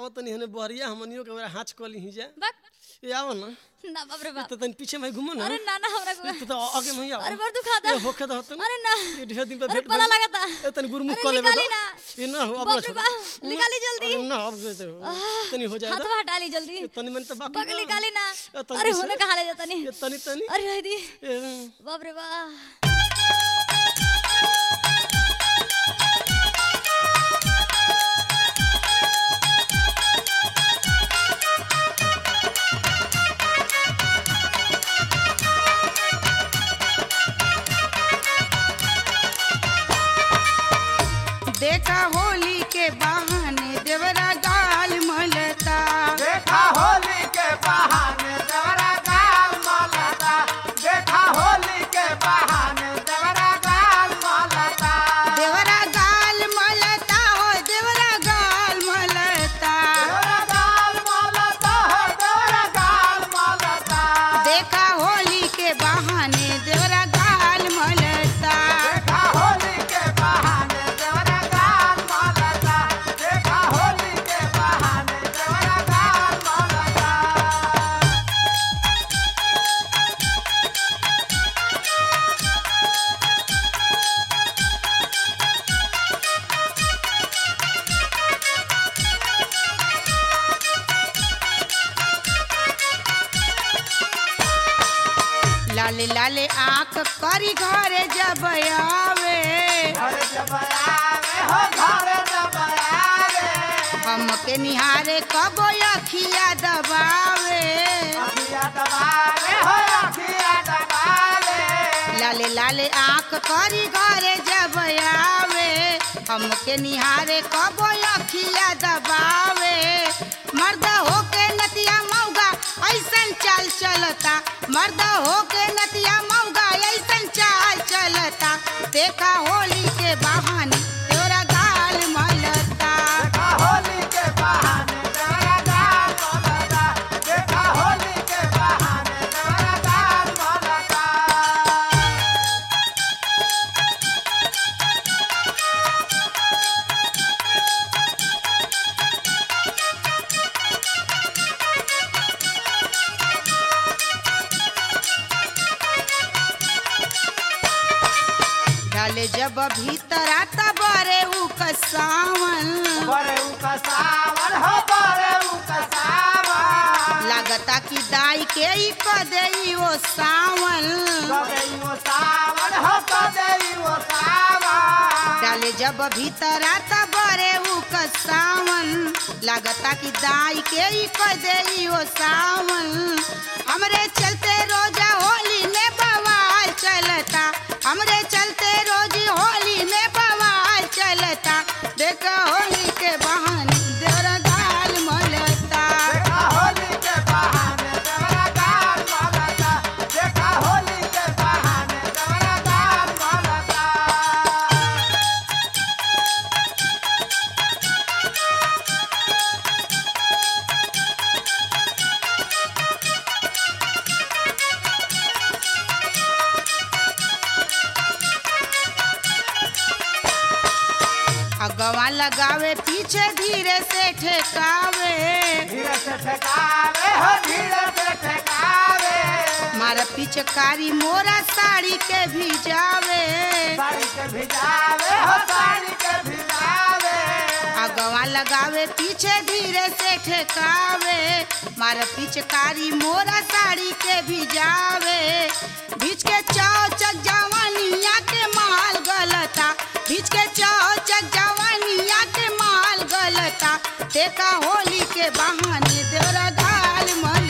आवत तनी हने बहरिया हमनियो के बेरा हाथ कली ही जा बक ए आओ ना ना बाप रे बाप तो तनी पीछे में घुमो ना अरे ना ना हमरा को तो तो आगे में ही आओ अरे बड़ दुखाता ए होखे तो होतन अरे ना ये ढेर दिन पे अरे भेंट पला भइल। लगाता ए तनी गुरुमुख अरे कर लेबे निकाली तो। ना। ये ना हो अब बाप रे छोड़। बाप, निकाली जल्दी। अरे ना अब से तनी हो हाथ जाएगा हटा ली जल्दी तनी मन तो बाकी बक बा। निकाली ना ए, तनी अरे से- होने कहा ले जाता नहीं ये तनी तनी अरे रह दी ए, बाप रे बाप देखा होली के बहाने देवरा गाल मलता देखा होली के बहाने देवरा गाल मलता देखा होली के बहाने देवरा गाल मलता देवरा गाल मलता हो देवरा गाल मलता देवरा गाल मलता हो देवरा गाल मलता देखा होली के बहाने देवरा गाल मलता देखा होली के बहाने देवरा गाल मलता देखा होली के बहाने देवरा गाल मलता लाले लाले आंख करी घरे जब आवे घर जब आवे हो घर जब आवे हमके निहारे कबो अखिया दबावे अखिया दबावे हो अखिया दबावे लाले लाले आंख करी घरे जब आवे हमके निहारे कबो अखिया दबावे मर्द होके नतिया मौगा ऐसन चाल चलता मर्द होके नतिया मौगा ऐसन चाल चलता देखा होली के बहाने तोरा गाल मलता देखा होली के बहाने देवरा गाल मलता देखा होली के बहाने देवरा गाल मलता डाले जब भीतर आता बरे उ कसावन बरे उका सावन हो बरे उका सावन लागता कि दाई के ही क देई वो सावन कबे वो सावन हो कबे वो सावन डाले जब भीतर आता बरे उ सावन लागता कि दाई के ही क देई वो सावन हमरे चलते रोजा होली में बवाल चलता हमरे चलते रोज होली में बवाल चलता देखा होली के बहाने देवरा गाल मलता देखा होली के बहाने देवरा गाल मलता देखा होली के बहाने देवरा गाल मलता अगवा लगावे पीछे धीरे से ठेकावे धीरे से ठेकावे हो धीरे से ठेकावे मारा पिचकारी मोरा साड़ी के भिजावे साड़ी के भिजावे हो साड़ी के भिजावे अगवा लगावे पीछे धीरे से ठेकावे मारा पिचकारी मोरा साड़ी के भिजावे बीच के चौचक जवानिया के माल गलता बीच के चौचक जवानिया के माल गलता देखा होली के बहाने देवरा गाल मल